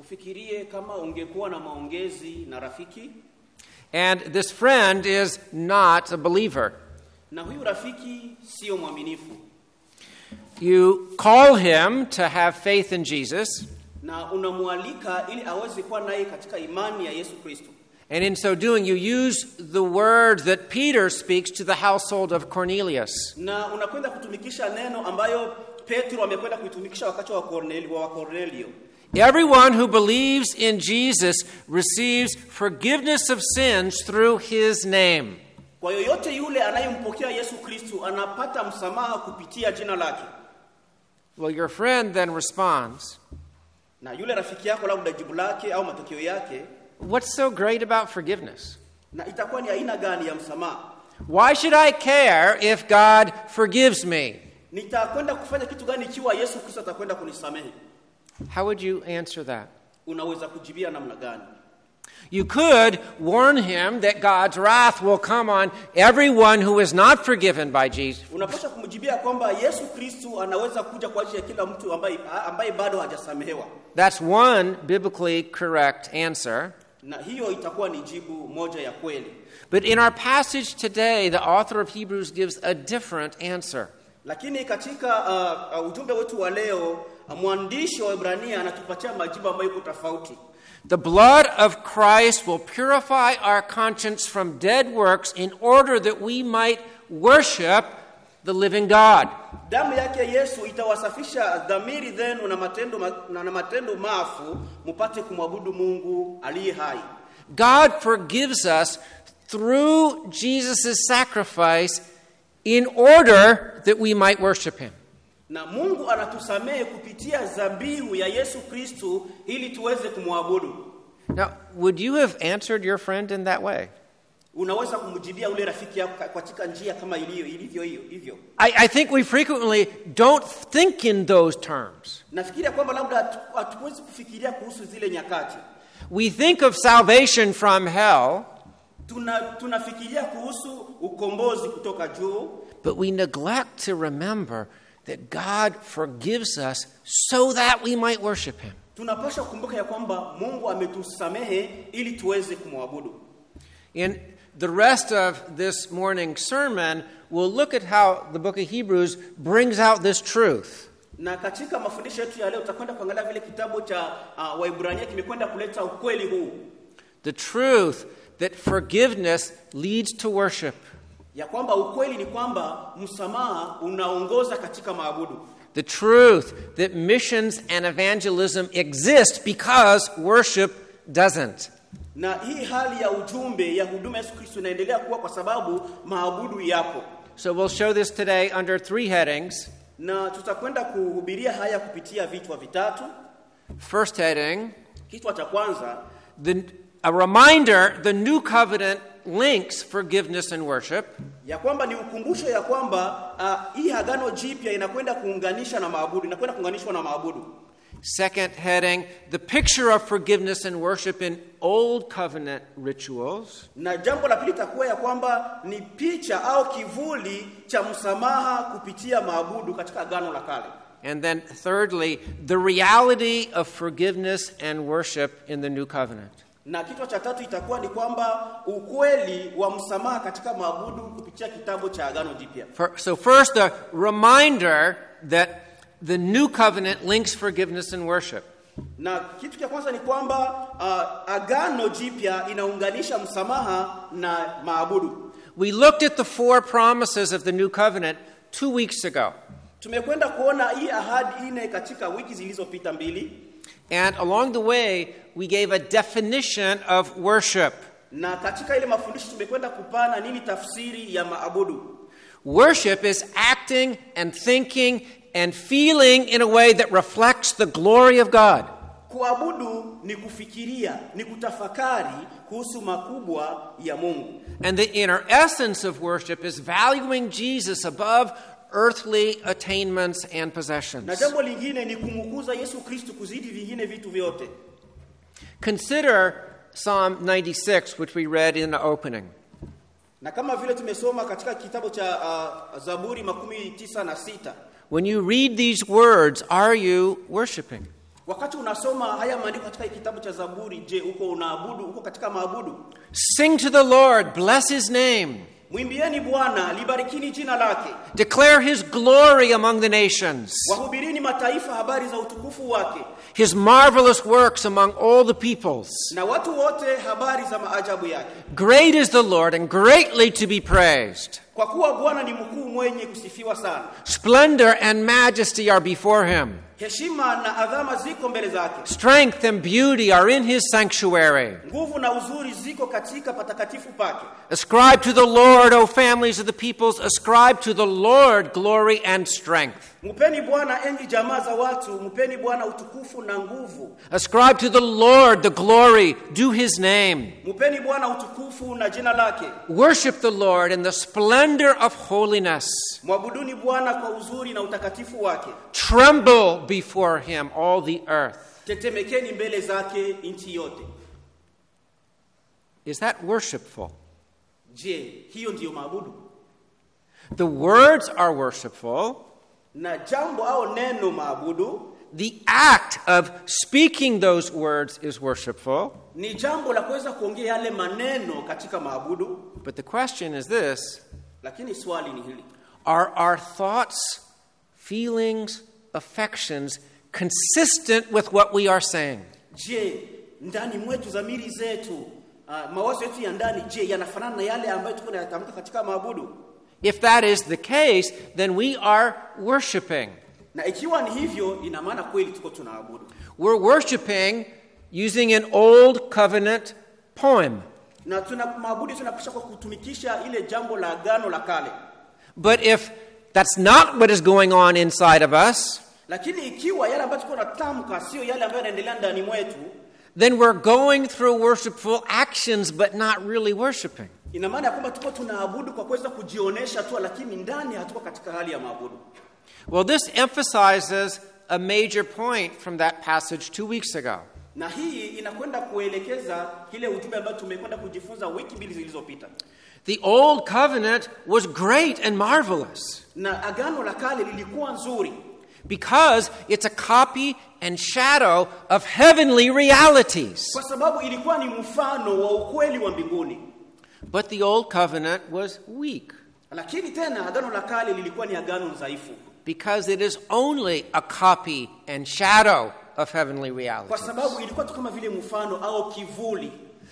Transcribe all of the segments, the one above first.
ufikirie kama ungekuwa na maongezi na rafiki and this friend is not a believer. na huyu rafiki siyo mwaminifu You call him to have faith in Jesus, na unamwalika ili aweze kuwa naye katika imani ya yesu kristo and in so doing, you use the word that Peter speaks to the household of Cornelius. na unakwenda kutumikisha neno ambayo petro amekwenda kuitumikisha wakati wa Kornelio, wa kornelio Everyone who believes in Jesus receives forgiveness of sins through his name. kwa yoyote yule anayempokea yesu kristo anapata msamaha kupitia jina lake Well, your friend then responds, na yule rafiki yako labda jibu lake au matokeo yake What's so great about forgiveness? na itakuwa ni aina gani ya msamaha Why should I care if God forgives me? nitakwenda kufanya kitu gani ikiwa yesu kristo atakwenda kunisamehe How would you answer that? unaweza kujibia namna gani You could warn him that God's wrath will come on everyone who is not forgiven by Jesus. unapaswa kumjibia kwamba yesu kristu anaweza kuja kwa ajili ya kila mtu ambaye, ambaye bado hajasamehewa That's one biblically correct answer. na hiyo itakuwa ni jibu moja ya kweli But in our passage today, the author of Hebrews gives a different answer. lakini katika uh, uh, ujumbe wetu wa leo uh, mwandishi wa ibrania anatupatia majibu ambayo iko tofauti The blood of Christ will purify our conscience from dead works in order that we might worship the living God. damu yake yesu itawasafisha dhamiri zenu na matendo, ma, na, na matendo mafu mupate kumwabudu mungu aliye hai God forgives us through Jesus' sacrifice in order that we might worship Him. na mungu anatusamehe kupitia zabihu ya yesu kristu ili tuweze kumwabudu Now, would you have answered your friend in that way? unaweza kumjibia ule rafiki yako ka- katika njia kama iliyo ilivyo hiyo hivyo I, I think we frequently don't think in those terms. nafikiria kwamba labda hatu- hatuwezi kufikiria kuhusu zile nyakati We think of salvation from hell, tuna tunafikiria kuhusu ukombozi kutoka juu but we neglect to remember that God forgives us so that we might worship Him. tunapaswa kukumbuka ya kwamba mungu ametusamehe ili tuweze kumwabudu In the rest of this morning's sermon, we'll look at how the book of Hebrews brings out this truth. na katika mafundisho yetu ya leo tutakwenda kuangalia vile kitabu cha uh, waibrania kimekwenda kuleta ukweli huu The truth that forgiveness leads to worship. ya kwamba ukweli ni kwamba msamaha unaongoza katika maabudu The truth that missions and evangelism exist because worship doesn't. na hii hali ya ujumbe ya huduma ya yesu kristo inaendelea kuwa kwa sababu maabudu yapo So we'll show this today under three headings. na tutakwenda kuhubiria haya kupitia vichwa vitatu First heading, kichwa cha kwanza the, a reminder the new covenant links forgiveness and worship. ya kwamba ni ukumbusho ya kwamba uh, hii agano jipya inakwenda kuunganisha na maabudu inakwenda kuunganishwa na maabudu Second heading, the picture of forgiveness and worship in old covenant rituals. na jambo la pili itakuwa ya kwamba ni picha au kivuli cha msamaha kupitia maabudu katika agano la kale And then thirdly, the reality of forgiveness and worship in the new covenant. na kichwa cha tatu itakuwa ni kwamba ukweli wa msamaha katika maabudu kupitia kitabu cha agano jipya For- So, first, a reminder that the new covenant links forgiveness and worship. na kitu cha kwanza ni kwamba uh, agano jipya inaunganisha msamaha na maabudu We looked at the four promises of the new covenant two weeks ago. tumekwenda kuona hii ahadi ine katika wiki zilizopita mbili And along the way, we gave a definition of worship. na katika ile mafundisho tumekwenda kupana nini tafsiri ya maabudu Worship is acting and thinking and feeling in a way that reflects the glory of God. kuabudu ni kufikiria ni kutafakari kuhusu makubwa ya mungu And the inner essence of worship is valuing Jesus above earthly attainments and possessions. na jambo lingine ni kumkuza yesu kristu kuzidi vingine vitu vyote Consider Psalm 96, which we read in the opening. na kama vile tumesoma katika kitabu cha uh, zaburi makumi tisa na sita When you read these words, are you worshiping? Wakati unasoma haya maandiko katika kitabu cha Zaburi, je, uko unaabudu? Uko katika maabudu? Sing to the Lord, bless his name, Mwimbieni Bwana, libarikini jina lake, declare his glory among the nations, wahubirini mataifa habari za utukufu wake, his marvelous works among all the peoples. na watu wote habari za maajabu yake. Great is the Lord and greatly to be praised. Kwa kuwa Bwana ni mkuu, mwenye kusifiwa sana. Splendor and majesty are before him. Heshima na adhama ziko mbele zake, Strength and beauty are in his sanctuary. nguvu na uzuri ziko katika patakatifu pake. Ascribe to the Lord, O families of the peoples, ascribe to the Lord glory and strength. Mpeni Bwana enyi jamaa za watu, mpeni Bwana utukufu na nguvu. Ascribe to the Lord the glory, do his name. Mpeni Bwana utukufu na jina lake. Worship the Lord in the splendor of holiness. Mwabuduni Bwana kwa uzuri na utakatifu wake. Tremble before him, all the earth. Tetemekeni mbele zake nchi yote. Is that worshipful? Je, hiyo ndiyo maabudu? The words are worshipful. Na jambo au neno maabudu The act of speaking those words is worshipful. ni jambo la kuweza kuongea yale maneno katika maabudu, But the question is this lakini swali ni hili: Are our thoughts, feelings, affections consistent with what we are saying? je, ndani mwetu, dhamiri zetu, uh, mawazo yetu ya ndani, je, yanafanana na yale ambayo tuko nayatamka katika maabudu? If that is the case, then we are worshiping. Na ikiwa ni hivyo, ina maana kweli tuko tunaabudu, We're worshiping using an old covenant poem. na tuna maabudu tunapasha kwa kutumikisha ile jambo la agano la kale. But if that's not what is going on inside of us, Lakini ikiwa yale ambayo tuko natamka sio yale ambayo yanaendelea ndani mwetu, then we're going through worshipful actions but not really worshiping. ina maana ya kwamba tuko tunaabudu kwa kuweza kujionyesha tu, lakini ndani hatuko katika hali ya maabudu. Well, this emphasizes a major point from that passage two weeks ago. Na hii inakwenda kuelekeza kile ujumbe ambayo tumekwenda kujifunza wiki mbili zilizopita. The old covenant was great and marvelous Na agano la kale lilikuwa nzuri because it's a copy and shadow of heavenly realities. kwa sababu ilikuwa ni mfano wa ukweli wa mbinguni, But the old covenant was weak lakini tena agano la kale lilikuwa ni agano dhaifu, because it is only a copy and shadow of heavenly kwa realities. sababu ilikuwa tu kama vile mfano au kivuli.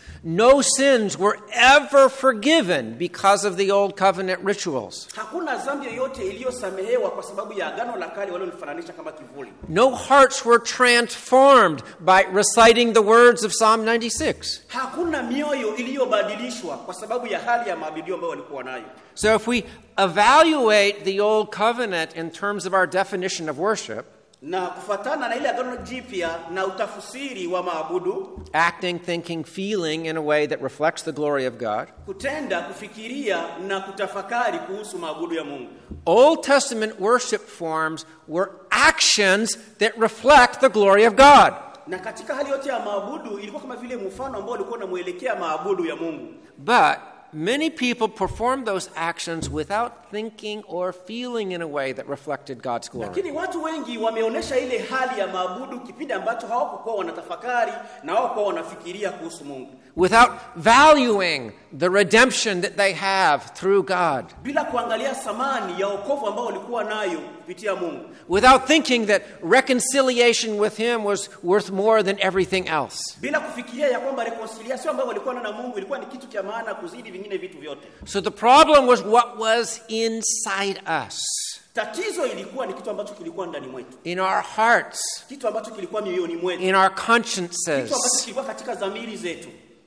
No sins were ever forgiven because of the old covenant rituals. Hakuna dhambi yoyote iliyosamehewa kwa sababu ya agano la kale waliolifananisha kama kivuli. No hearts were transformed by reciting the words of Psalm 96. Hakuna mioyo iliyobadilishwa kwa sababu ya hali ya maabudio ambayo walikuwa nayo. So if we evaluate the old covenant in terms of our definition of worship, Na kufatana na ile agano jipya na utafsiri wa maabudu, acting, thinking, feeling in a way that reflects the glory of God, kutenda, kufikiria na kutafakari kuhusu maabudu ya Mungu. Old Testament worship forms were actions that reflect the glory of God. Na katika hali yote ya maabudu ilikuwa kama vile mfano ambao ulikuwa unamwelekea maabudu ya Mungu. But many people performed those actions without thinking or feeling in a way that reflected God's glory. Lakini watu wengi wameonyesha ile hali ya maabudu kipindi ambacho hawakuwa wanatafakari na hawakuwa wanafikiria kuhusu Mungu, Without valuing the redemption that they have through God. bila kuangalia thamani ya wokovu ambao walikuwa nayo kupitia Mungu, Without thinking that reconciliation with Him was worth more than everything else. bila kufikiria ya kwamba reconciliation ambayo walikuwa nayo na Mungu ilikuwa ni kitu cha maana kuzidi vingine vitu vyote. So the problem was what was inside us, Tatizo ilikuwa ni kitu ambacho kilikuwa ndani mwetu, in our hearts, kitu ambacho kilikuwa mioyoni mwetu, in our kitu consciences. ambacho kilikuwa katika dhamiri zetu.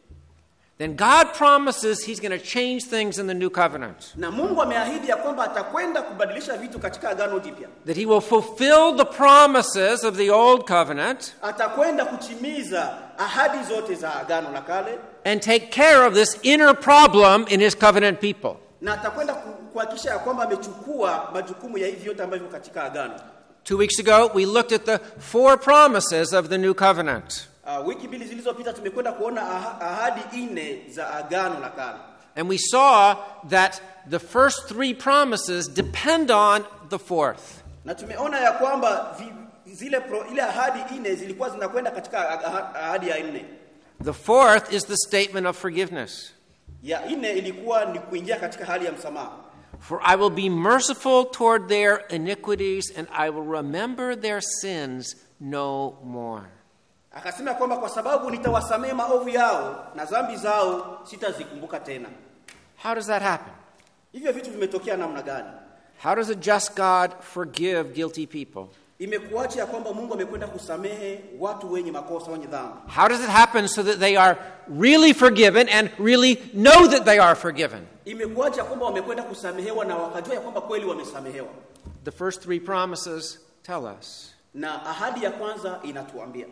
Then God promises He's going to change things in the new covenant, Na Mungu ameahidi ya kwamba atakwenda kubadilisha vitu katika agano jipya, that He will fulfill the promises of the old covenant atakwenda kutimiza ahadi zote za agano la kale, and take care of this inner problem in His covenant people. na atakwenda ku- kuhakikisha ya kwamba amechukua majukumu ya hivi vyote ambavyo katika agano. Two weeks ago, we looked at the four promises of the new covenant, Uh, wiki mbili zilizopita tumekwenda kuona aha- ahadi nne za agano la kale, and we saw that the first three promises depend on the fourth. na tumeona ya kwamba vi, zile pro, ile ahadi nne zilikuwa zinakwenda katika aha- ahadi ya nne. The fourth is the statement of forgiveness. Ya nne ilikuwa ni kuingia katika hali ya msamaha. For I will be merciful toward their iniquities, and I will remember their sins no more. Akasema kwamba kwa sababu nitawasamehe maovu yao na dhambi zao sitazikumbuka tena. How does that happen? Hivyo vitu vimetokea namna gani? How does a just God forgive guilty people? Imekuwaje ya kwamba Mungu amekwenda kusamehe watu wenye makosa, wenye dhambi? How does it happen so that they are really forgiven and really know that they are forgiven? Imekuwaje ya kwamba wamekwenda kusamehewa na wakajua ya kwamba kweli wamesamehewa? The first three promises tell us. Na ahadi ya kwanza inatuambia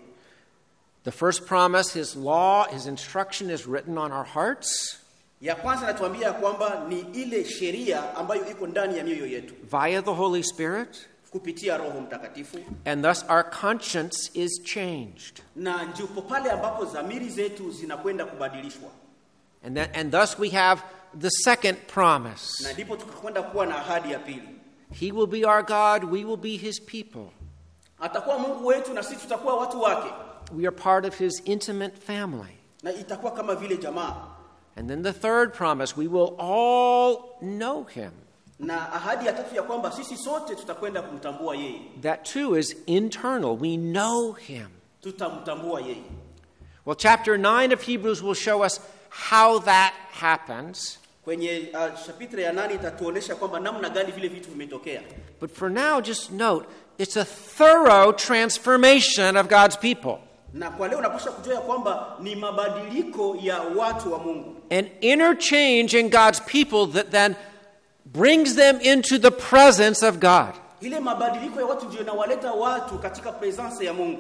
The first promise, His law, His instruction is written on our hearts ya kwanza inatuambia ya kwamba ni ile sheria ambayo iko ndani ya mioyo yetu via the Holy Spirit, kupitia Roho Mtakatifu, and thus our conscience is changed. na ndipo pale ambapo dhamiri zetu zinakwenda kubadilishwa, And, that, and thus we have the second promise na ndipo tukakwenda kuwa na ahadi ya pili. He will be our God, we will be His people. Atakuwa Mungu wetu na sisi tutakuwa watu wake, We are part of His intimate family. na itakuwa kama vile jamaa. And then the third promise we will all know Him. Na ahadi ya tatu ya kwamba sisi sote tutakwenda kumtambua yeye, That too is internal. We know Him. tutamtambua yeye. Well, chapter 9 of Hebrews will show us how that happens. Kwenye uh, chapitre ya nane itatuonesha kwamba namna gani vile vitu vimetokea, But for now, just note it's a thorough transformation of God's people. na kwa leo unapaswa kujua ya kwamba ni mabadiliko ya watu wa Mungu, An inner change in God's people that then brings them into the presence of God. ile mabadiliko ya watu ndio inawaleta watu katika presence ya Mungu.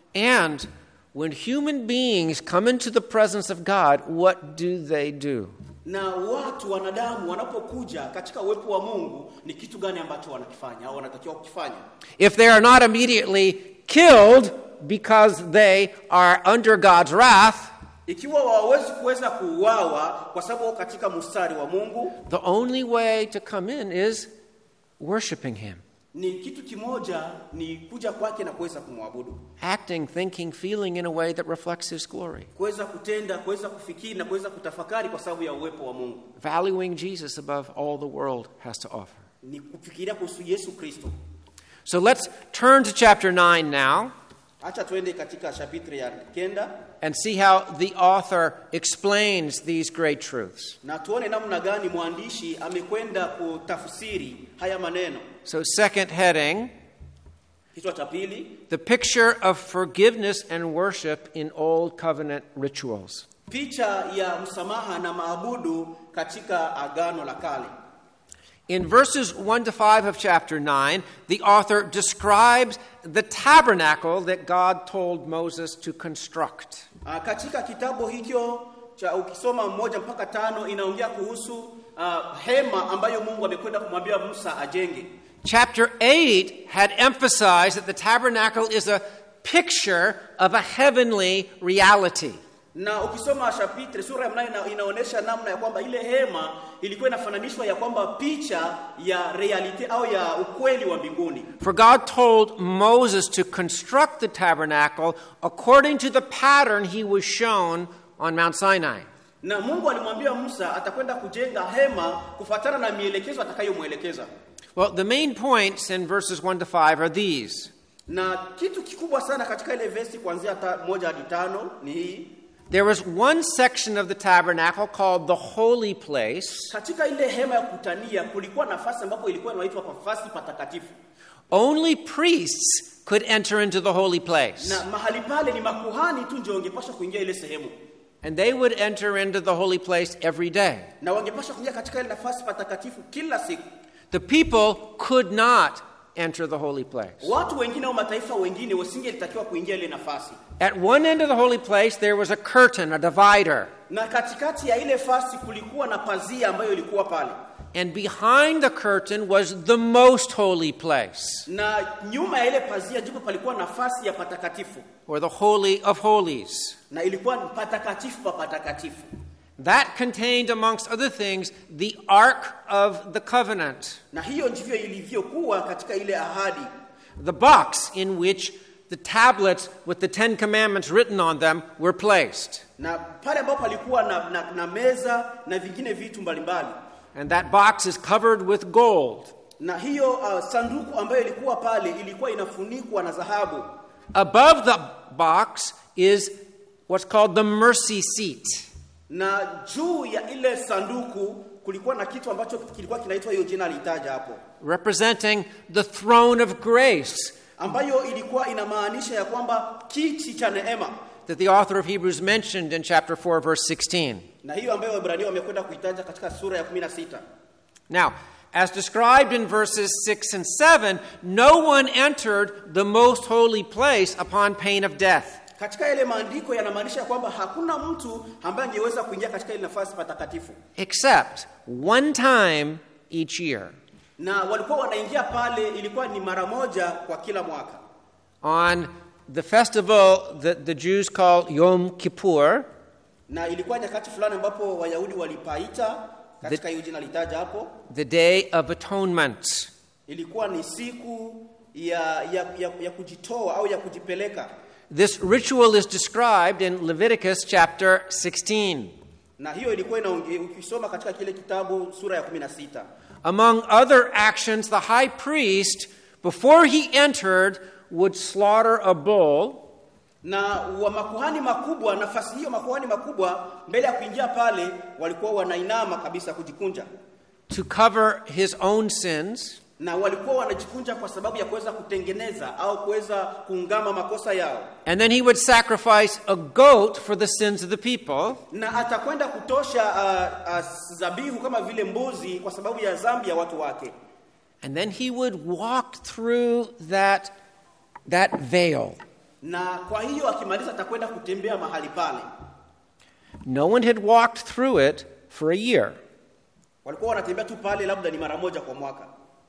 And when human beings come into the presence of God, what do they do? Na watu wanadamu wanapokuja katika uwepo wa Mungu, ni kitu gani ambacho wanakifanya au wanatakiwa kukifanya? If they are not immediately killed because they are under God's wrath, Ikiwa hawawezi kuweza kuuawa kwa sababu wako katika mstari wa Mungu, the only way to come in is worshiping Him, ni kitu kimoja, ni kuja kwake na kuweza kumwabudu, acting, thinking, feeling in a way that reflects His glory, kuweza kutenda, kuweza kufikiri na kuweza kutafakari kwa sababu ya uwepo wa Mungu, valuing Jesus above all the world has to offer. ni kufikiria kuhusu Yesu Kristo. So let's turn to chapter 9 now Acha tuende katika chapitre ya kenda and see how the author explains these great truths. na tuone namna gani mwandishi amekwenda kutafsiri haya maneno. So, second heading Kichwa cha pili, the picture of forgiveness and worship in Old Covenant rituals. picha ya msamaha na maabudu katika Agano la Kale. In verses 1 to 5 of chapter 9, the author describes the tabernacle that God told Moses to construct. Ah, Katika kitabu hicho cha ukisoma moja mpaka tano inaongea kuhusu ah, hema ambayo Mungu amekwenda kumwambia Musa ajenge. Chapter 8 had emphasized that the tabernacle is a picture of a heavenly reality. Na ukisoma chapitre sura ya mnane ina, inaonyesha namna ya kwamba ile hema ilikuwa inafananishwa ya kwamba picha ya realite au ya ukweli wa mbinguni. For God told Moses to construct the tabernacle according to the pattern he was shown on Mount Sinai. Na Mungu alimwambia Musa atakwenda kujenga hema kufuatana na mielekezo atakayomwelekeza. Well, the main points in verses 1 to 5 are these. Na kitu kikubwa sana katika ile vesi kuanzia ta, moja hadi tano ni hii. There was one section of the tabernacle called the holy place. Katika ile hema ya kutania kulikuwa nafasi ambapo ilikuwa inaitwa nafasi patakatifu, Only priests could enter into the holy place. na mahali pale ni makuhani tu ndio wangepaswa kuingia ile sehemu, And they would enter into the holy place every day. na wangepaswa kuingia katika ile nafasi patakatifu kila siku. The people could not enter the holy place. Watu wengine au mataifa wengine wasingelitakiwa kuingia ile nafasi, At one end of the holy place, there was a curtain, a divider. na katikati ya ile fasi kulikuwa na pazia ambayo ilikuwa pale, And behind the curtain was the most holy place, na nyuma ya ile pazia ndipo palikuwa nafasi ya patakatifu, or the Holy of Holies. na ilikuwa ni patakatifu pa patakatifu. That contained, amongst other things, the Ark of the Covenant. Na hiyo ndivyo ilivyokuwa katika ile ahadi. the box in which the tablets with the Ten Commandments written on them were placed. na pale ambapo palikuwa na, na, na meza na vingine vitu mbalimbali And that box is covered with gold. na hiyo uh, sanduku ambayo ilikuwa pale ilikuwa inafunikwa na dhahabu Above the box is what's called the mercy seat. na juu ya ile sanduku kulikuwa na kitu ambacho kilikuwa kinaitwa hiyo jina alitaja hapo representing the throne of grace ambayo ilikuwa inamaanisha ya kwamba kiti cha neema that the author of Hebrews mentioned in chapter 4, verse 16. na hiyo ambayo Waebrania wamekwenda kuitaja katika sura ya 16 Now, as described in verses 6 and 7, no one entered the most holy place upon pain of death. katika yale maandiko yanamaanisha kwamba hakuna mtu ambaye angeweza kuingia katika ile nafasi patakatifu except one time each year na walikuwa wanaingia pale ilikuwa ni mara moja kwa kila mwaka on the festival that the Jews call Yom Kippur, na ilikuwa nyakati fulani ambapo wayahudi walipaita katika hiyo jina litaja hapo the Day of Atonement. ilikuwa ni siku ya, ya, ya, ya kujitoa au ya kujipeleka This ritual is described in Leviticus chapter 16. na hiyo ilikuwa inaonge, ukisoma katika kile kitabu sura ya 16 Among other actions, the high priest, before he entered, would slaughter a bull na wa makuhani makubwa nafasi hiyo makuhani makubwa mbele ya kuingia pale walikuwa wanainama kabisa kujikunja to cover his own sins na walikuwa wanajikunja kwa sababu ya kuweza kutengeneza au kuweza kuungama makosa yao And then he would sacrifice a goat for the sins of the people. na atakwenda kutosha uh, uh, zabihu kama vile mbuzi kwa sababu ya dhambi ya watu wake And then he would walk through that, that veil. na kwa hiyo akimaliza atakwenda kutembea mahali pale No one had walked through it for a year. walikuwa wanatembea tu pale labda ni mara moja kwa mwaka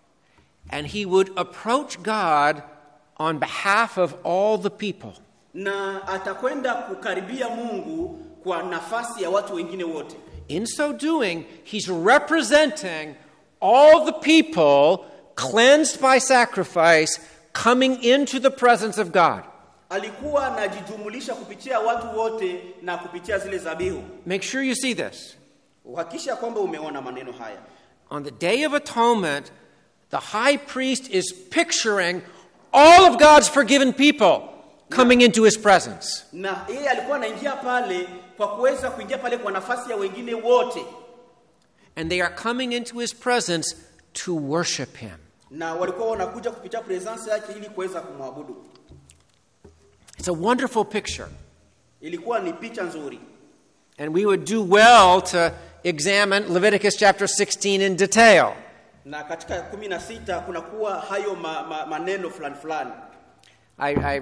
And he would approach God on behalf of all the people. na atakwenda kukaribia mungu kwa nafasi ya watu wengine wote In so doing, he's representing all the people cleansed by sacrifice coming into the presence of God. alikuwa anajijumulisha kupitia watu wote na kupitia zile zabihu Make sure you see this. uhakisha kwamba umeona maneno haya On the Day of Atonement, the high priest is picturing all of God's forgiven people coming into his presence. na yeye alikuwa anaingia pale kwa kuweza kuingia pale kwa nafasi ya wengine wote And they are coming into his presence to worship him. na walikuwa wanakuja kupitia presence yake ili kuweza kumwabudu It's a wonderful picture. ilikuwa ni picha nzuri And we would do well to examine Leviticus chapter 16 in detail. na katika kumi na sita kunakuwa hayo ma, ma, maneno fulani fulani I, I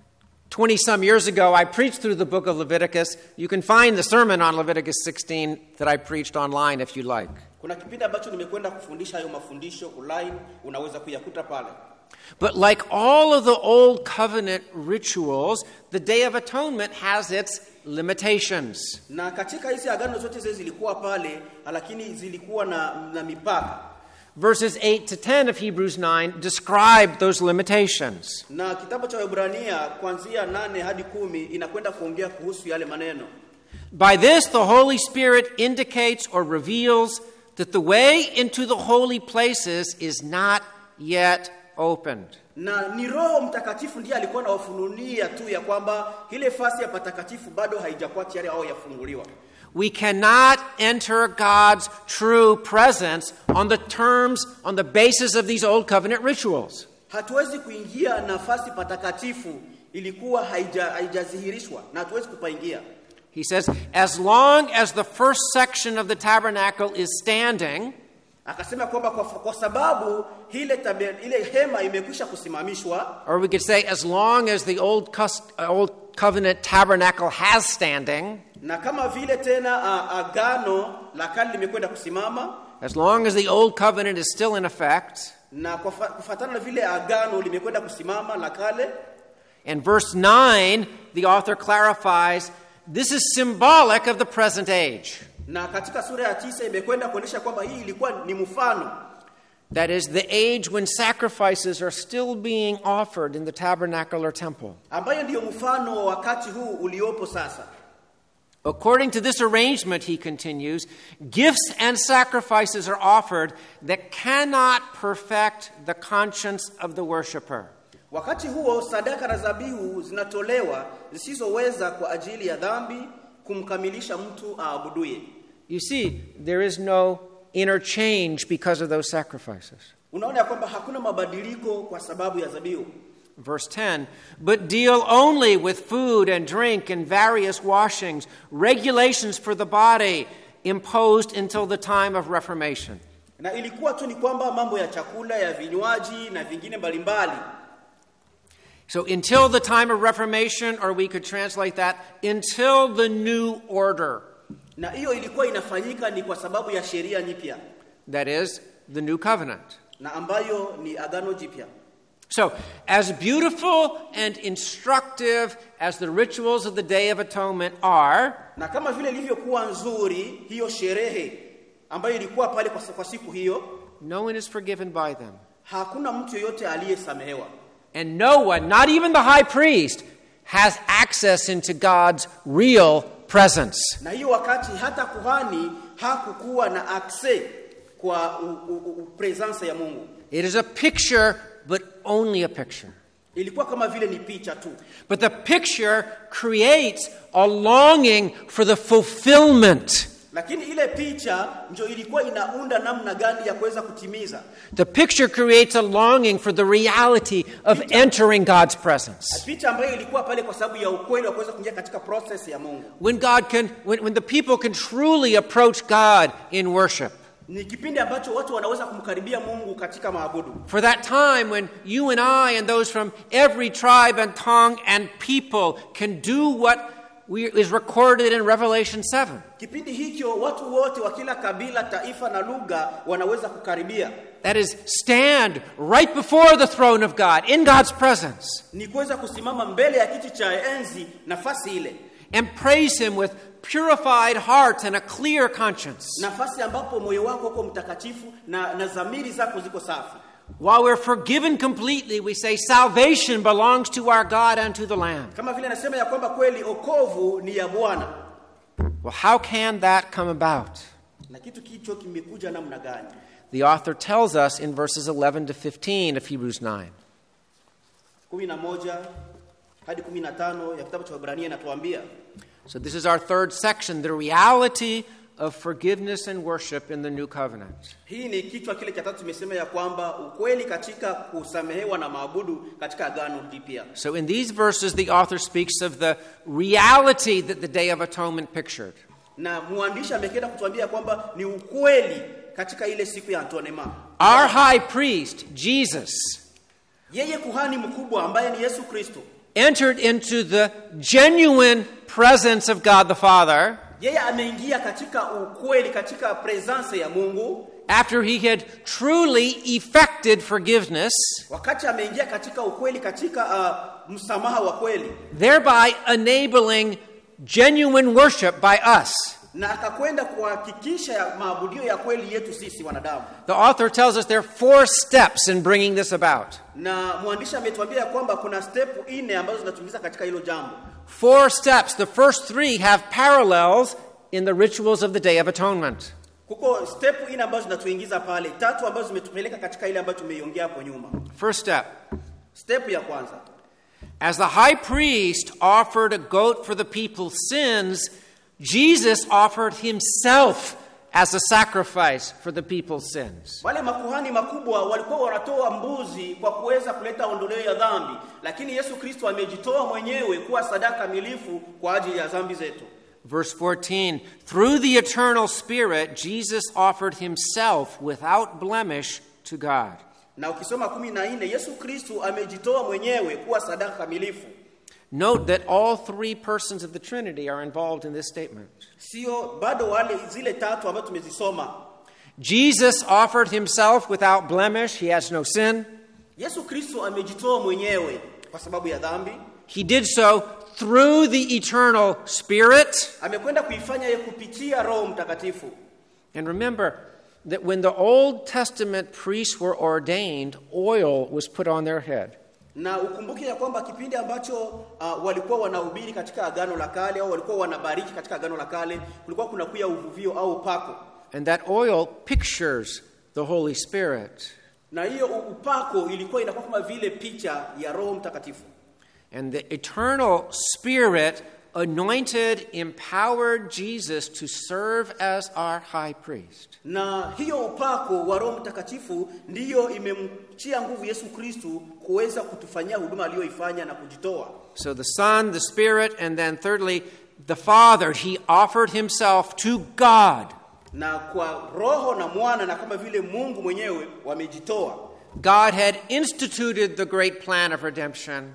20 some years ago, I preached through the book of Leviticus. You can find the sermon on Leviticus 16 that I preached online if you like. kuna kipindi ambacho nimekwenda kufundisha hayo mafundisho online unaweza kuyakuta pale But like all of the Old Covenant rituals, the Day of Atonement has its limitations. na katika hizi agano zote zile zilikuwa pale lakini zilikuwa na, na mipaka Verses 8 to 10 of Hebrews 9 describe those limitations. na kitabu cha Waebrania kuanzia nane hadi kumi inakwenda kuongea kuhusu yale maneno By this, the Holy Spirit indicates or reveals that the way into the holy places is not yet opened. na ni Roho Mtakatifu ndiye alikuwa anawafunulia tu ya kwamba ile fasi ya patakatifu bado haijakuwa tayari au yafunguliwa. We cannot enter God's true presence on the terms, on the basis of these Old Covenant rituals. Hatuwezi kuingia nafasi patakatifu, ilikuwa haija, haijadhihirishwa na hatuwezi kupaingia. He says, as long as the first section of the tabernacle is standing, Akasema kwamba kwa, kwa sababu ile, tabe, ile hema imekwisha kusimamishwa, or we could say, as long as the Old, cus- uh, old Covenant tabernacle has standing, na kama vile tena a, agano la kale limekwenda kusimama, as long as the Old Covenant is still in effect, na kufa- kufatana na vile agano limekwenda kusimama la kale, In verse 9, the author clarifies this is symbolic of the present age. na katika sura ya tisa imekwenda kuonyesha kwamba hii ilikuwa ni mfano That is, the age when sacrifices are still being offered in the tabernacle or temple. ambayo ndiyo mfano wa wakati huu uliopo sasa. According to this arrangement, he continues, gifts and sacrifices are offered that cannot perfect the conscience of the worshiper. Wakati huo sadaka na dhabihu zinatolewa zisizoweza kwa ajili ya dhambi kumkamilisha mtu aabuduye. You see, there is no interchange because of those sacrifices. Unaona ya kwamba hakuna mabadiliko kwa sababu ya dhabihu. Verse 10 But deal only with food and drink and various washings, regulations for the body imposed until the time of Reformation. Na ilikuwa tu ni kwamba mambo ya chakula, ya vinywaji na vingine mbalimbali. So, until the time of Reformation, or we could translate that, until the new order. Na hiyo ilikuwa inafanyika ni kwa sababu ya sheria nyipya That is, the new covenant. na ambayo ni agano jipya. So, as beautiful and instructive as the rituals of the Day of Atonement are, Na kama vile ilivyokuwa nzuri hiyo sherehe ambayo ilikuwa pale kwa, kwa siku hiyo, no one is forgiven by them. hakuna mtu yoyote aliyesamehewa. And no one, not even the high priest, has access into God's real presence. Na hiyo wakati hata kuhani hakukuwa na akse kwa u, u, u, presence ya Mungu. It is a picture, but only a picture. Ilikuwa kama vile ni picha tu, But the picture creates a longing for the fulfillment. lakini ile picha ndio ilikuwa inaunda namna gani ya kuweza kutimiza. The picture creates a longing for the reality of entering God's presence. Picha ambayo ilikuwa pale kwa sababu ya ukweli wa kuweza kuingia katika process ya Mungu. When God can, when, when the people can truly approach God in worship. Ni kipindi ambacho watu wanaweza kumkaribia Mungu katika maabudu. For that time when you and I and those from every tribe and tongue and people can do what we, is recorded in Revelation 7. Kipindi hicho watu wote wa kila kabila, taifa na lugha wanaweza kukaribia, That is, stand right before the throne of God in God's presence ni kuweza kusimama mbele ya kiti cha enzi, nafasi ile, and praise Him with purified heart and a clear conscience. nafasi ambapo moyo wako uko mtakatifu na, na dhamiri zako ziko safi. While we're forgiven completely, we say salvation belongs to our God and to the Lamb. Kama vile anasema ya kwamba kweli okovu ni ya Bwana, Well, how can that come about? na kitu kicho kimekuja namna gani? The author tells us in verses 11 to 15 of Hebrews 9. kumi na moja hadi kumi na tano ya kitabu cha Waebrania inatuambia So, this is our third section the reality of forgiveness and worship in the new covenant. Hii ni kichwa kile cha tatu, tumesema ya kwamba ukweli katika kusamehewa na maabudu katika agano jipya. So, in these verses, the author speaks of the reality that the Day of Atonement pictured. Na mwandishi amekenda kutuambia kwamba ni ukweli katika ile siku ya Antonema. Our high priest, Jesus, Yeye kuhani mkubwa ambaye ni Yesu Kristo, entered into the genuine presence of God the Father yeye ameingia katika ukweli, katika presence ya Mungu, after he had truly effected forgiveness, wakati ameingia katika ukweli, katika uh, msamaha wa kweli, thereby enabling genuine worship by us. na akakwenda kuhakikisha ya maabudio ya kweli yetu sisi wanadamu. The author tells us there are four steps in bringing this about. Na mwandishi ametuambia ya kwamba kuna step nne ambazo zinatuingiza katika hilo jambo. Four steps. The first three have parallels in the rituals of the Day of Atonement. Kuko step nne ambazo zinatuingiza pale, tatu ambazo zimetupeleka katika ile ambayo tumeiongea hapo nyuma. First step Step ya kwanza, As the high priest offered a goat for the people's sins, Jesus offered himself as a sacrifice for the people's sins. wale makuhani makubwa walikuwa wanatoa mbuzi kwa kuweza kuleta ondoleo ya dhambi, lakini Yesu Kristo amejitoa mwenyewe kuwa sadaka milifu kwa ajili ya dhambi zetu. Verse 14 Through the eternal Spirit, Jesus offered himself without blemish to God. Na ukisoma kumi na nne Yesu Kristo amejitoa mwenyewe kuwa sadaka kamilifu. Note that all three persons of the Trinity are involved in this statement. Sio bado wale zile tatu ambazo tumezisoma. Jesus offered himself without blemish, he has no sin. Yesu Kristo amejitoa mwenyewe kwa sababu ya dhambi. He did so through the eternal Spirit. Amekwenda kuifanya ye kupitia Roho Mtakatifu. And remember, that when the Old Testament priests were ordained, oil was put on their head. na ukumbuke ya kwamba kipindi ambacho uh, walikuwa wanahubiri katika agano la kale au walikuwa wanabariki katika agano la kale kulikuwa kuna kuya uvuvio au upako And that oil pictures the Holy Spirit. na hiyo u- upako ilikuwa inakuwa kama vile picha ya roho mtakatifu And the eternal Spirit anointed, empowered Jesus to serve as our high priest. na hiyo upako wa roho mtakatifu ndiyo imemchia nguvu yesu kristu kuweza kutufanyia huduma aliyoifanya na kujitoa So the Son, the Spirit, and then thirdly, the Father, He offered Himself to God. na kwa roho na mwana na kama vile mungu mwenyewe wamejitoa God had instituted the great plan of redemption.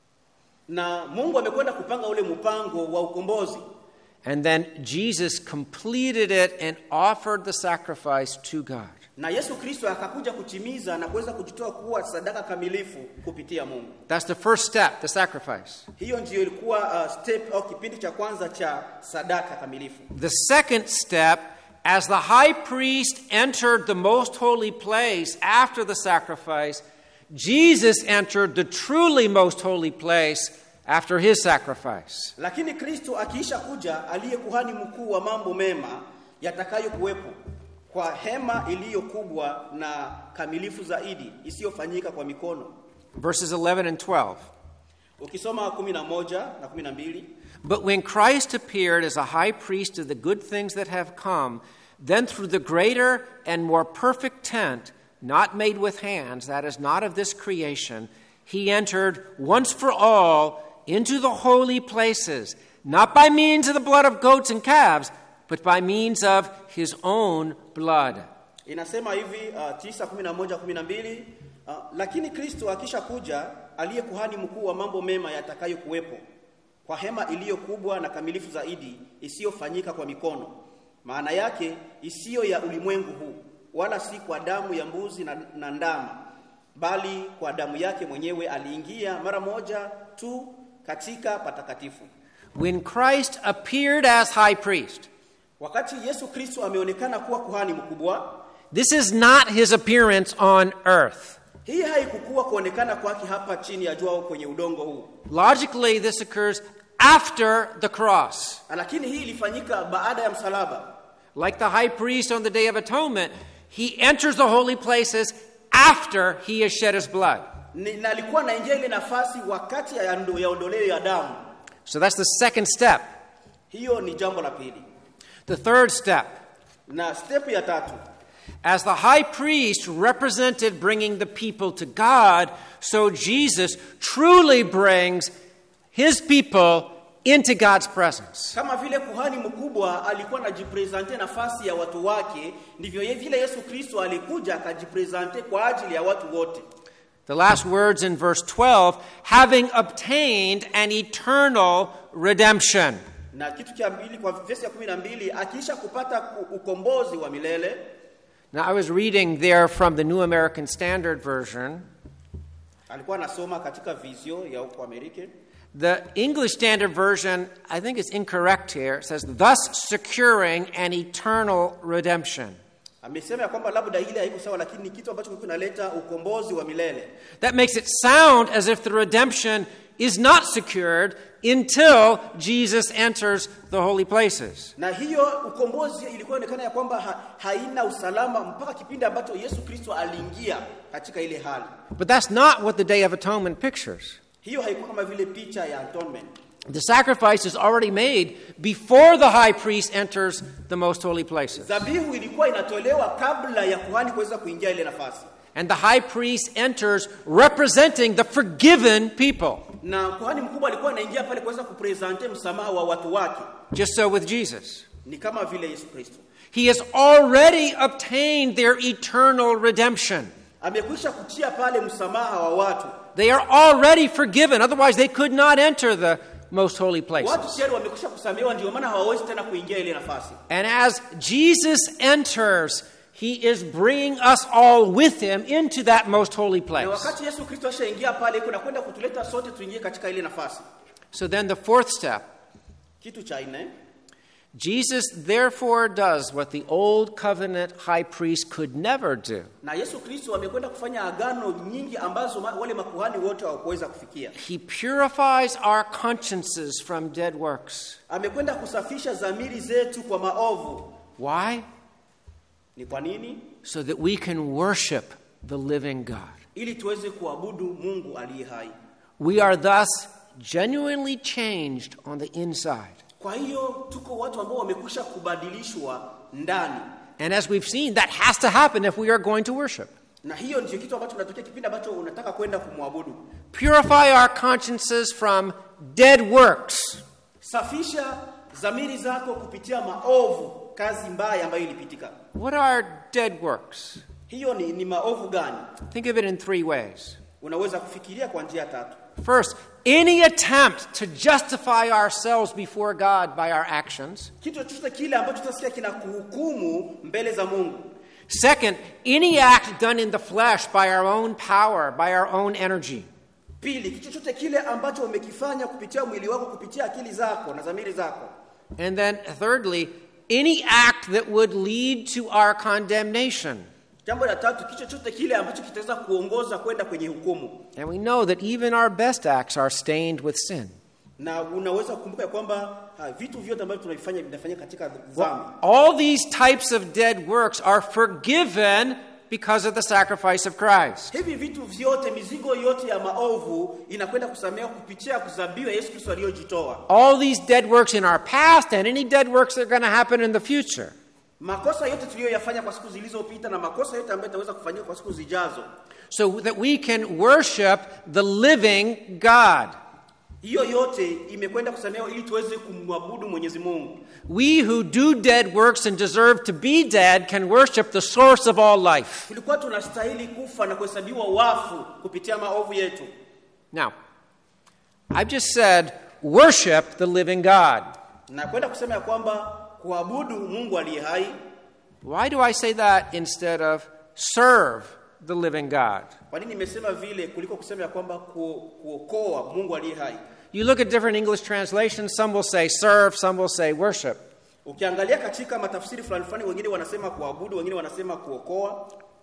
na mungu amekwenda kupanga ule mpango wa ukombozi And then Jesus completed it and offered the sacrifice to God. na yesu kristo akakuja kutimiza na kuweza kujitoa kuwa sadaka kamilifu kupitia mungu That's the first step, the sacrifice. hiyo ndiyo ilikuwa uh, step au kipindi cha kwanza cha sadaka kamilifu The second step, as the high priest entered the most holy place after the sacrifice, Jesus entered the truly most holy place after his sacrifice. lakini kristo akiisha kuja aliye kuhani mkuu wa mambo mema yatakayokuwepo kwa hema iliyo kubwa na kamilifu zaidi isiyofanyika kwa mikono Verses 11 and 12. ukisoma 11 na 12 But when Christ appeared as a high priest of the good things that have come, then through the greater and more perfect tent, not made with hands, that is, not of this creation, he entered once for all into the holy places, not by means of the blood of goats and calves, but by means of his own blood. inasema hivi uh, 9 11 12 uh, lakini kristo akisha kuja aliye kuhani mkuu wa mambo mema yatakayokuwepo kwa hema iliyo kubwa na kamilifu zaidi isiyofanyika kwa mikono maana yake isiyo ya ulimwengu huu wala si kwa damu ya mbuzi na, na ndama bali kwa damu yake mwenyewe aliingia mara moja tu katika patakatifu When Christ appeared as high priest, wakati yesu kristo ameonekana kuwa kuhani mkubwa this is not his appearance on earth. hii haikukuwa kuonekana kwake hapa chini ya jua au kwenye udongo huu Logically, this occurs after the cross. lakini hii ilifanyika baada ya msalaba Like the high priest on the Day of Atonement, he enters the holy places after he has shed his blood. Ni- na alikuwa anaingia ile nafasi wakati ya ndo- ya ondoleo ya damu So that's the second step. hiyo ni jambo la pili The third step, na step ya tatu as the high priest represented bringing the people to God, so Jesus truly brings his people into God's presence. kama vile kuhani mkubwa alikuwa anajipresente nafasi ya watu wake ndivyo ye- vile yesu kristo alikuja akajipresente kwa ajili ya watu wote The last words in verse 12 having obtained an eternal redemption. na kitu cha mbili kwa vesi ya kumi na mbili akiisha kupata ku- ukombozi wa milele Now, I was reading there from the New American Standard Version. alikuwa anasoma katika vizio ya huko amerika The English Standard Version, I think it's incorrect here. It says, thus securing an eternal redemption. amesema ya kwamba labda ile haiko sawa lakini ni kitu ambacho kilikuwa kinaleta ukombozi wa milele That makes it sound as if the redemption is not secured until Jesus enters the holy places. na hiyo ukombozi ilikuwa inaonekana ya kwamba ha, haina usalama mpaka kipindi ambacho yesu kristo aliingia katika ile hali But that's not what the Day of Atonement pictures. hiyo haikuwa kama vile picha ya atonement The sacrifice is already made before the high priest enters the most holy places. dhabihu ilikuwa inatolewa kabla ya kuhani kuweza kuingia ile nafasi And the high priest enters representing the forgiven people. na kuhani mkubwa alikuwa anaingia pale kuweza kupresente msamaha wa watu wake Just so with Jesus. ni kama vile yesu kristo He has already obtained their eternal redemption. amekwisha kutia pale msamaha wa watu They are already forgiven, otherwise, they could not enter the most holy places. watu tayari wamekwisha kusamehewa ndio maana hawawezi tena kuingia ile nafasi And as Jesus enters, he is bringing us all with him into that most holy na place. wakati yesu kristo ashaingia pale kuna kwenda kutuleta sote tuingie katika ile nafasi So then, the fourth step kitu cha nne Jesus therefore does what the old covenant high priest could never do. na Yesu Kristo amekwenda kufanya agano nyingi ambazo ma- wale makuhani wote hawakuweza kufikia. He purifies our consciences from dead works. Amekwenda kusafisha dhamiri zetu kwa maovu. Why? Ni kwa nini? So that we can worship the living God. Ili tuweze kuabudu Mungu aliye hai. We are thus genuinely changed on the inside. Kwa hiyo tuko watu ambao wamekwisha kubadilishwa ndani, And as we've seen, that has to happen if we are going to worship. na hiyo ndio kitu ambacho kinatokea kipindi ambacho unataka kwenda kumwabudu. Purify our consciences from dead works. Safisha dhamiri zako kupitia maovu, kazi mbaya ambayo ilipitika. What are dead works? Hiyo ni, ni maovu gani? Think of it in three ways. Unaweza kufikiria kwa njia tatu. First, any attempt to justify ourselves before God by our actions. Kitu chochote kile ambacho tutasikia kinakuhukumu mbele za Mungu. Second, any act done in the flesh by our own power, by our own energy. Pili, kitu chochote kile ambacho umekifanya kupitia mwili wako, kupitia akili zako na dhamiri zako. And then, thirdly, any act that would lead to our condemnation. Jambo la tatu, kitu chochote kile ambacho kitaweza kuongoza kwenda kwenye hukumu. And we know that even our best acts are stained with sin. Na unaweza kukumbuka ya kwamba ha, vitu vyote ambavyo tunavifanya vinafanyika katika dhambi. All these types of dead works are forgiven because of the sacrifice of Christ. Hivi vitu vyote, mizigo yote ya maovu inakwenda kusamehewa kupitia kuzabiwa Yesu Kristo aliyojitoa. All these dead works in our past and any dead works that are going to happen in the future. Makosa yote tuliyoyafanya kwa siku zilizopita na makosa yote ambayo itaweza kufanyika kwa siku zijazo, So that we can worship the living God. hiyo yote imekwenda kusamehewa ili tuweze kumwabudu Mwenyezi Mungu. We who do dead works and deserve to be dead can worship the source of all life. Tulikuwa tunastahili kufa na kuhesabiwa wafu kupitia maovu yetu. Now, I've just said, worship the living God. Na kwenda kusema ya kwamba kuabudu Mungu aliye hai. Why do I say that instead of serve the living God? Kwa nini nimesema vile kuliko kusema ya kwamba ku, kuokoa Mungu aliye hai? You look at different English translations, some will say serve, some will say worship. Ukiangalia katika matafsiri fulani fulani, wengine wanasema kuabudu, wengine wanasema kuokoa.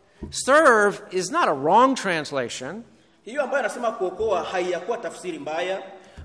Serve is not a wrong translation, Hiyo ambayo anasema kuokoa haiyakuwa tafsiri mbaya,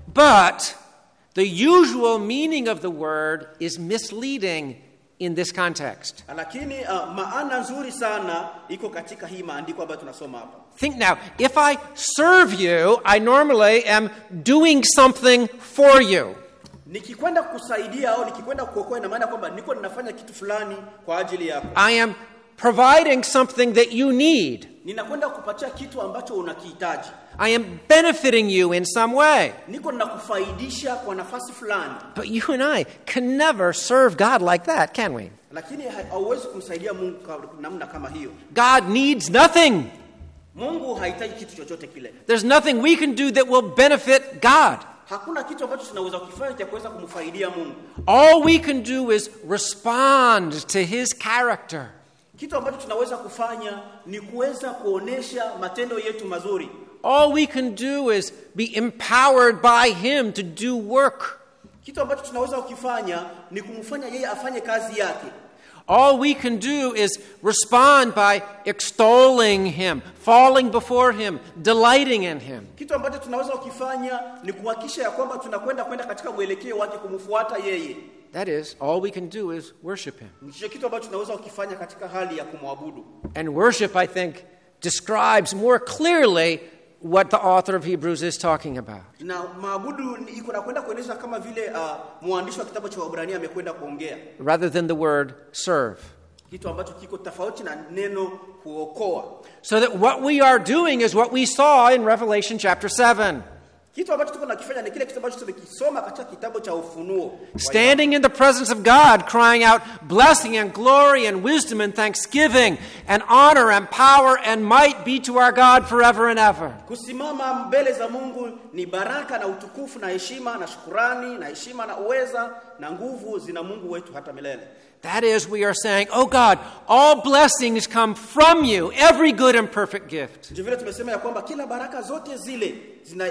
but the usual meaning of the word is misleading in this context. lakini uh, maana nzuri sana iko katika hii maandiko ambayo tunasoma hapa. Think now, if I serve you, I normally am doing something for you. Nikikwenda kusaidia au nikikwenda kuokoa, ina maana kwamba niko ninafanya kitu fulani kwa ajili yako, I am providing something that you need. ninakwenda kupatia kitu ambacho unakihitaji, I am benefiting you in some way. niko ninakufaidisha kwa nafasi fulani, But you and I can never serve God like that, can we? lakini ha- hauwezi kumsaidia Mungu kwa namna kama hiyo. God needs nothing. Mungu hahitaji kitu chochote kile. There's nothing we can do that will benefit God. Hakuna kitu ambacho tunaweza kukifanya cha kuweza kumfaidia Mungu. All we can do is respond to His character. Kitu ambacho tunaweza kufanya ni kuweza kuonesha matendo yetu mazuri. All we can do is be empowered by Him to do work. Kitu ambacho tunaweza kukifanya ni kumfanya yeye afanye kazi yake. All we can do is respond by extolling Him, falling before Him, delighting in Him. Kitu ambacho tunaweza kukifanya ni kuhakikisha ya kwamba tunakwenda kwenda katika mwelekeo wake kumfuata yeye. That is, all we can do is worship Him. Ndicho kitu ambacho tunaweza kukifanya katika hali ya kumwabudu. And worship, I think, describes more clearly what the author of Hebrews is talking about. Na maabudu ni- iko nakwenda kueleza kama vile uh, mwandishi wa kitabu cha Waebrania amekwenda kuongea rather than the word serve. kitu ambacho kiko tofauti na neno kuokoa. So that what we are doing is what we saw in Revelation chapter 7. Kitu ambacho tuko nakifanya ni kile kitu ambacho tumekisoma katika kitabu cha Ufunuo. Standing in the presence of God, crying out, Blessing and glory and wisdom and thanksgiving and honor and power and might be to our God forever and ever. Kusimama mbele za Mungu ni baraka na utukufu na heshima na shukurani na heshima na uweza na nguvu zina Mungu wetu hata milele. That is, we are saying, Oh God, all blessings come from you, every good and perfect gift. Ndio vile tumesema ya kwamba kila baraka zote zile zina- zinakuya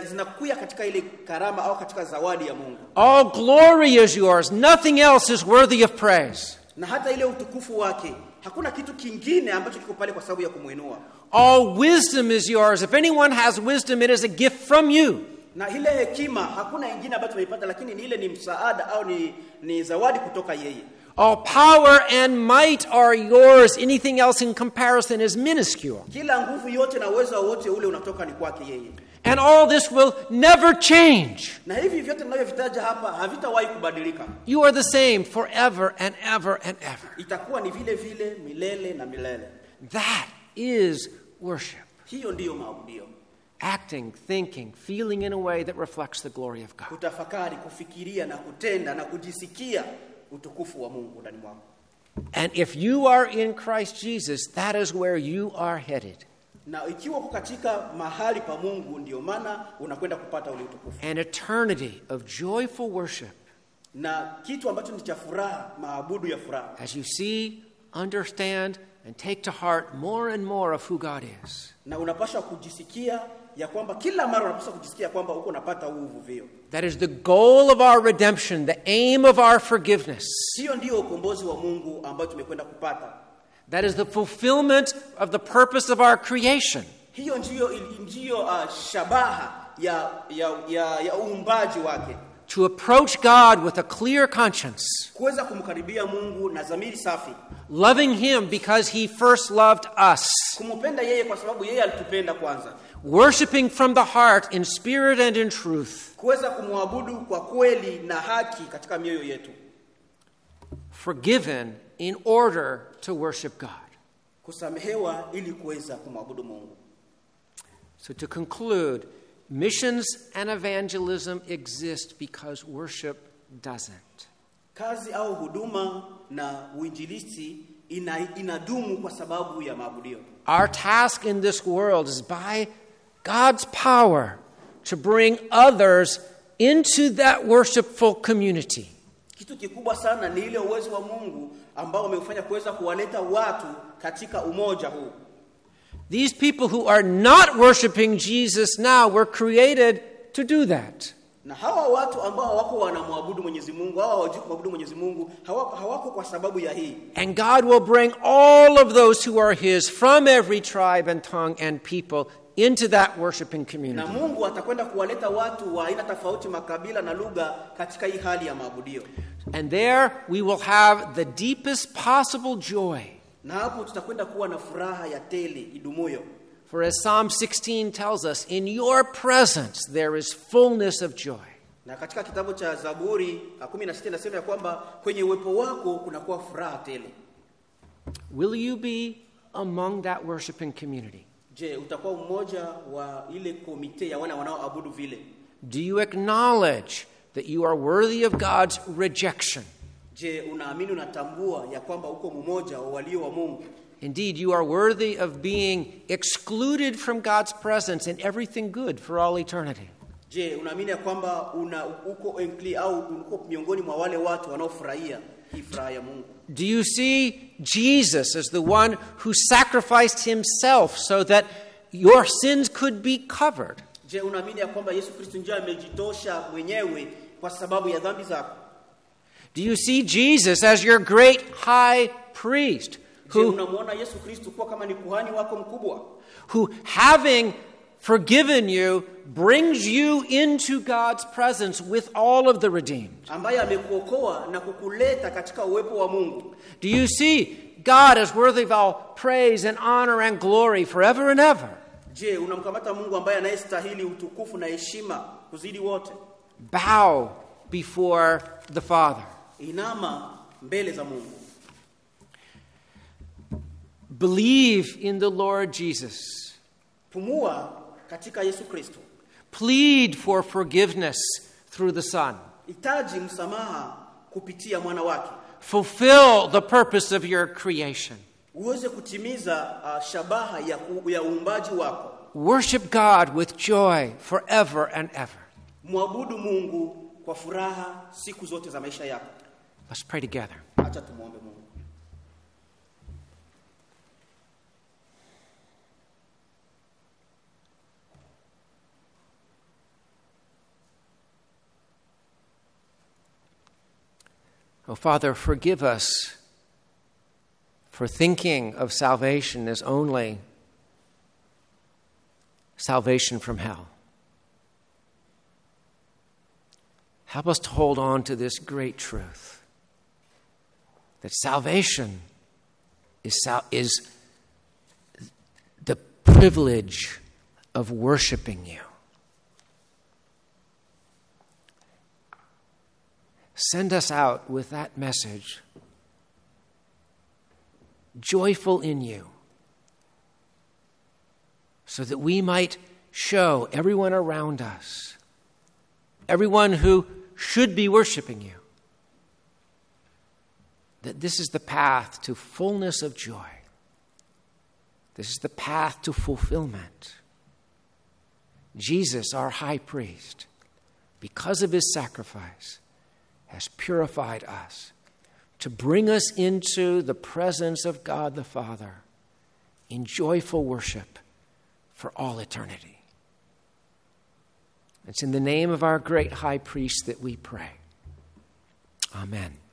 kuingia katika ile karama au katika zawadi ya Mungu, All glory is yours. Nothing else is worthy of praise. na hata ile utukufu wake, hakuna kitu kingine ambacho kiko pale kwa sababu ya kumwinua. All wisdom is yours. If anyone has wisdom, it is a gift from you. Na ile hekima hakuna ingine ambayo tumeipata, lakini ni ile ni msaada au ni, ni zawadi kutoka yeye. All power and might are yours. Anything else in comparison is minuscule. Kila nguvu yote na uwezo wote ule unatoka ni kwake yeye, And all this will never change. na hivi vyote ninavyovitaja hapa havitawahi kubadilika, You are the same forever and ever and ever. itakuwa ni vile vile milele na milele. That is worship. Hiyo ndiyo maabudio, Acting, thinking, feeling in a way that reflects the glory of God. kutafakari, kufikiria na kutenda na kujisikia utukufu wa Mungu ndani mwako. And if you are in Christ Jesus, that is where you are headed. Na ikiwa uko katika mahali pa Mungu, ndio maana unakwenda kupata ule utukufu An eternity of joyful worship na kitu ambacho ni cha furaha, maabudu ya furaha, as you see, understand, and take to heart more and more of who God is. na unapaswa kujisikia ya kwamba kila mara unapaswa kujisikia kwamba uko unapata huu uvuvio. That is the goal of our redemption, the aim of our forgiveness. Hiyo ndiyo ukombozi wa Mungu ambao tumekwenda kupata. That is the fulfillment of the purpose of our creation. Hiyo ndiyo, ndiyo uh, shabaha ya, ya, ya, ya uumbaji wake, To approach God with a clear conscience, kuweza kumkaribia Mungu na dhamiri safi, loving Him because He first loved us, kumpenda yeye kwa sababu yeye alitupenda kwanza, worshiping from the heart in spirit and in truth, kuweza kumwabudu kwa kweli na haki katika mioyo yetu, forgiven in order to worship God. kusamehewa ili kuweza kumwabudu Mungu. So, to conclude, missions and evangelism exist because worship doesn't. Kazi au huduma na uinjilisti ina, inadumu kwa sababu ya maabudio. Our task in this world is by God's power to bring others into that worshipful community. Kitu kikubwa sana ni ile uwezo wa Mungu ambao umeufanya kuweza kuwaleta watu katika umoja huu. These people who are not worshiping Jesus now were created to do that. Na hawa watu ambao hawako wanamwabudu Mwenyezi Mungu, hawa hawajui kumwabudu Mwenyezi Mungu, hawako, hawako kwa sababu ya hii. And God will bring all of those who are His from every tribe and tongue and people into that worshiping Na community. Mungu atakwenda kuwaleta watu wa aina tofauti, makabila na lugha katika hii hali ya maabudio. And there we will have the deepest possible joy. Na hapo tutakwenda kuwa na furaha ya tele idumuyo. For as Psalm 16 tells us, in your presence there is fullness of joy. Na katika kitabu cha Zaburi uh, 16 inasema ya kwamba kwenye uwepo wako kunakuwa furaha tele. Will you be among that worshiping community? Je, utakuwa mmoja wa ile komite ya wale wanaoabudu vile? Do you acknowledge that you are worthy of God's rejection? Je, unaamini unatambua ya kwamba uko mmoja wa walio wa Mungu? Indeed, you are worthy of being excluded from God's presence in everything good for all eternity. Je, unaamini ya kwamba una uko enkli au uko miongoni mwa wale watu wanaofurahia hii furaha ya Mungu? Do you see Jesus as the one who sacrificed himself so that your sins could be covered? Je, unaamini ya kwamba Yesu Kristo ndiye amejitosha mwenyewe kwa sababu ya dhambi zako? Do you see Jesus as your great high priest Je, who, unamwona Yesu Kristo kuwa kama ni kuhani wako mkubwa who having forgiven you, brings you into God's presence with all of the redeemed? ambaye amekuokoa na kukuleta katika uwepo wa Mungu? Do you see God as worthy of all praise and honor and glory forever and ever? Je, unamkamata Mungu ambaye anayestahili utukufu na heshima kuzidi wote? Bow before the Father. Inama mbele za Mungu, Believe in the Lord Jesus. pumua katika Yesu Kristo, Plead for forgiveness through the Son. hitaji msamaha kupitia mwana wake, Fulfill the purpose of your creation. uweze kutimiza uh, shabaha ya, ku, ya uumbaji wako. Worship God with joy forever and ever. Mwabudu Mungu kwa furaha siku zote za maisha yako. Let's pray together. Acha tumwombe Mungu. Oh, Father, forgive us for thinking of salvation as only salvation from hell. Help us to hold on to this great truth that salvation is, is the privilege of worshiping you. Send us out with that message, joyful in you, so that we might show everyone around us, everyone who should be worshiping you, that this is the path to fullness of joy. This is the path to fulfillment. Jesus, our high priest, because of his sacrifice, has purified us to bring us into the presence of God the Father in joyful worship for all eternity. It's in the name of our great high priest that we pray. Amen.